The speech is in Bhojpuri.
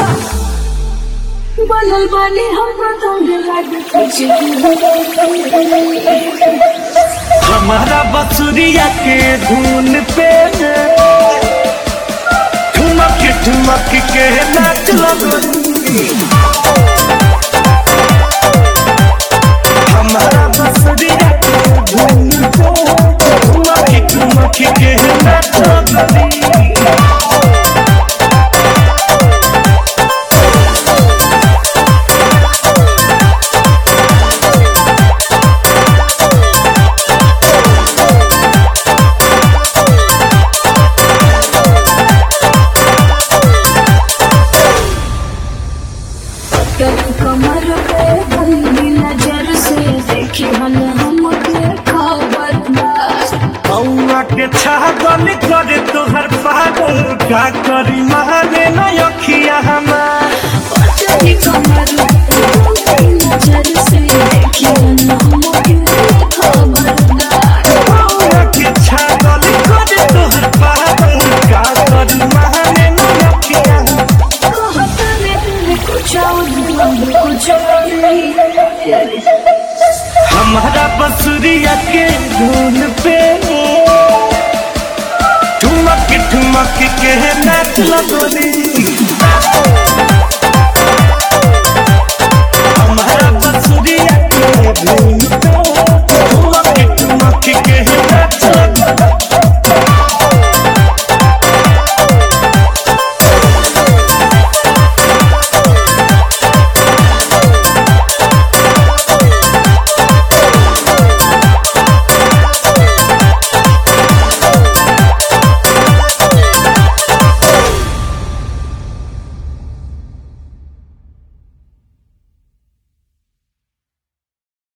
बनल बानी हम पतंग लागे कुछ हमारा बसुरिया के धुन पे ठुमक ठुमक के नाच लगोरी हमारा बसुरिया के धुन पे ठुमक ठुमक के नाच लगोरी कमर पे बंदी नजर से देखी हल हमके खबरदार कौआ के छागल करे तोहर पागल का करी महाने न अखिया हमार पतली कमर पे बंदी नजर से देखी हल हमके खबरदार कौआ के छागल करे तोहर पागल का करी महाने न अखिया हमार कहता ने तुझे कुछ और कुछ और नहीं हमारा बसुरिया के धुन पे ठुमक ठुमक के नाच लगोरी हमारा बसुरिया के धुन पे ठुमक ठुमक के नाच